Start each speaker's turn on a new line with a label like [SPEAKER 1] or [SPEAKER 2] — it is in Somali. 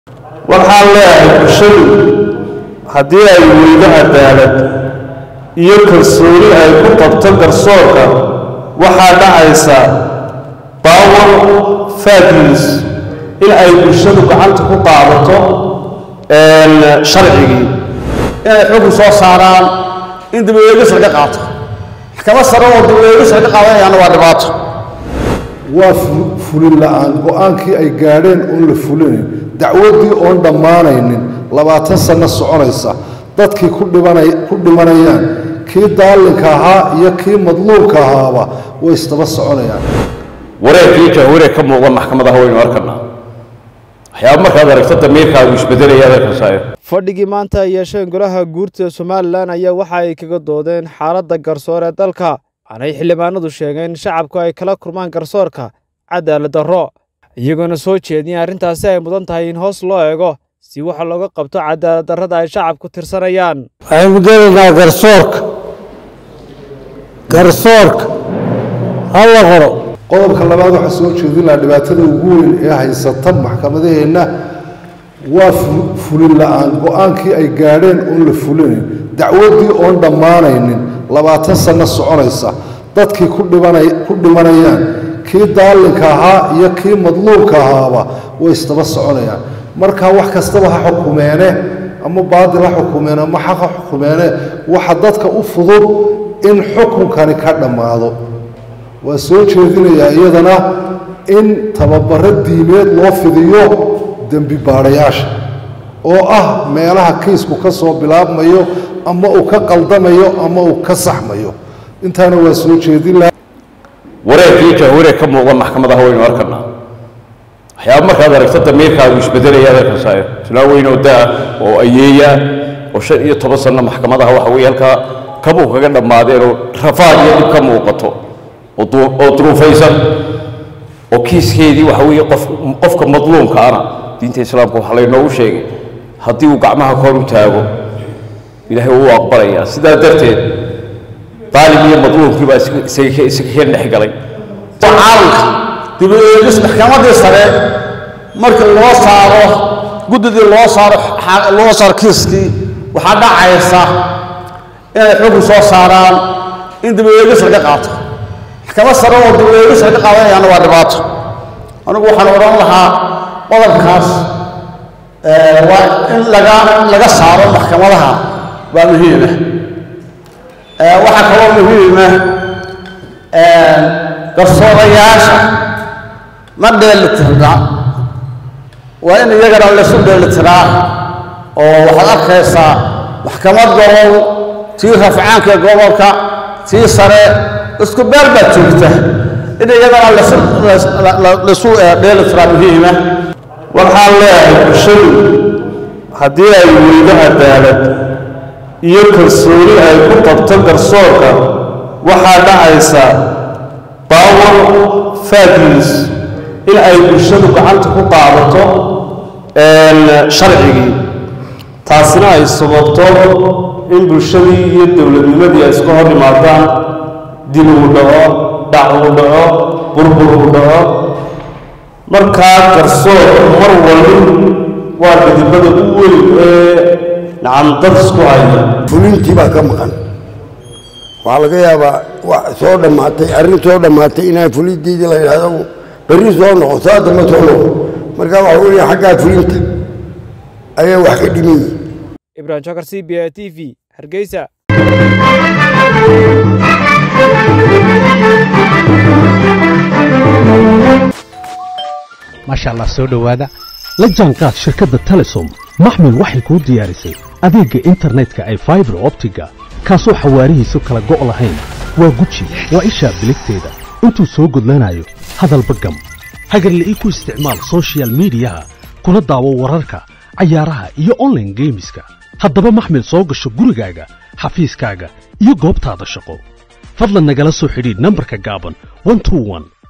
[SPEAKER 1] waxaan leeyahay bulshadu haddii ay weydo cadaalad iyo kalsooni ay ku qabto garsoorka waxaa dhacaysa power fadlis in ay bulshadu gacanta ku qaadato sharcigii
[SPEAKER 2] inay xukun soo saaraan in dibweegis laga qaato maxkamad sare oo dibweegis laga qaadanayaana waa dhibaato
[SPEAKER 3] waa fulin la'aan go-aankii ay gaadheen oon la fulinayn dacwaddii oon dhammaanaynin labaatan sanno soconaysa dadkii ku dhimanayaan kii daalinka ahaa iyo kii madluubka ahaaba way isdaba soconayaan
[SPEAKER 4] wareerkii jahwareer ka muuqda maxkamadaha waynu arkanaa waxyaaba markaad aragto damiirkaagu isbedelaya adeerkasayo
[SPEAKER 5] fadhigii maanta ay yeesheen golaha guurta somalilan ayaa waxa ay kaga doodeen xaaladda garsoor ee dalka waxaanay xildhibaanadu sheegeen in shacabku ay kala kurmaan garsoorka cadaalad darro iyagoona soo jeediyeen arrintaasi ay mudan tahay in hoos loo eego si waxa looga qabto cadaalad darrada ay shacabku tirsanayaan
[SPEAKER 6] waxaynu gelaynaa garsoorka garsoorka ha la qoro
[SPEAKER 3] qodobka labaad waxaa soo jeedin lahaa dhibaatada ugu weyn ee haysata maxkamadaheenna waa fulin la'aan go-aankii ay gaadheen oon la fulinayn dacwaddii oon dhammaanaynin labaatan sanno soconaysa dadkii ku dhimanayaan kii daalinka ahaa iyo kii madluubka ahaaba way isdaba soconayaan marka wax kastaba ha xukumeene ama baadil ha xukumeene ama xaq ha xukumeene waxa dadka u fudud in xukunkani ka dhammaado waa soo jeedinayaa iyadana in tababaro diimeed loo fidiyo dembi baadhayaasha oo ah meelaha kiisku ka soo bilaabmayo ama uu ka qaldamayo ama uu ka saxmayo intaana waa soo jeedin laha
[SPEAKER 4] wareerkii jahwareer ka muuqda maxkamadaha waynu arkanaa waxyaaba markaad aragto damiirkaagu isbedelaya adeerkasayo tilaa weyn oo da-a oo ayeeya oo shan iyo toban sanno maxkamadaha waxa weye halkaa kabuu kaga dhammaadeen oo rafaad iyo dhib ka muuqato oo duruufaysan oo kiiskeedii waxa weeye qof qofka madluumka ana diinta islaamka waxaa laynoogu sheegay haddii uu gacmaha kor u taago ilaahay wuu aqbalayaa sidaa darteed daalim iyo madluumkii baa isaga ka dhex galay
[SPEAKER 2] caalamka dibweegis maxkamadii sare markii loo saaro guddidii loo saaro loo saaro kiiskii waxaa dhacaysa inay xukun soo saaraan in dibweegis laga qaato maxkamad sare oo dibweegis laga qaadanayaana waa dhibaato anigu waxaan odhan lahaa qodobkaas waa in laga laga saaro maxkamadaha waa muhiima waxaa kaloo muhiima garsoorayaasha ma dheelitirna waa in iyagana laysu dheelitiraa oo waxaad arkaysaa maxkamad gobol tii rafcaanka gobolka tii sare isku beer baad joogta in iyadana laysu dheelitiraa muhiima
[SPEAKER 1] waxaan leeyahay bulshadu haddii ay weydo cadaalad iyo kalsooni ay ku qabto garsoorka waxaa dhacaysa power fadlis in ay bulshadu gacanta ku qaadato sharcigii taasina ay sababto in bulshadii iyo dowladnimadii ay iska hor yimaadaan dib uu dhaco dhac uu dhaco burbur uu dhaco markaa garsoor mar walin waa gidibada u weyn ee nacamdad isku haya
[SPEAKER 6] fulintii baa ka maqan waxaa laga yaabaa wax soo dhammaatay arrin soo dhammaatay inaan fulinteedii la yidhaahdo berri soo noqo saa damba soo noqo marka waxa weeye xaggaa fulinta ayaa wax ka dhiman yihin
[SPEAKER 5] ibrahim shakar c b a t v hargeysa
[SPEAKER 7] maasha allah soo dhowaada la jaanqaad shirkadda telesom maxmil waxay kuu diyaarisay adeegga internetka ay faibar optiga kaasoo xawaarihiisu kala go' lahayn waa guji waa ishaa biligteeda intuu soo gudlanayo hadalba gam hagarle ii ku isticmaal sochial midiyaha kuna daawo wararka cayaaraha iyo onlaine geemiska haddaba maxmil soo gasho gurigaaga xafiiskaaga iyo goobtaada shaqo fadlan nagala soo xidhiidh nambarka gaaban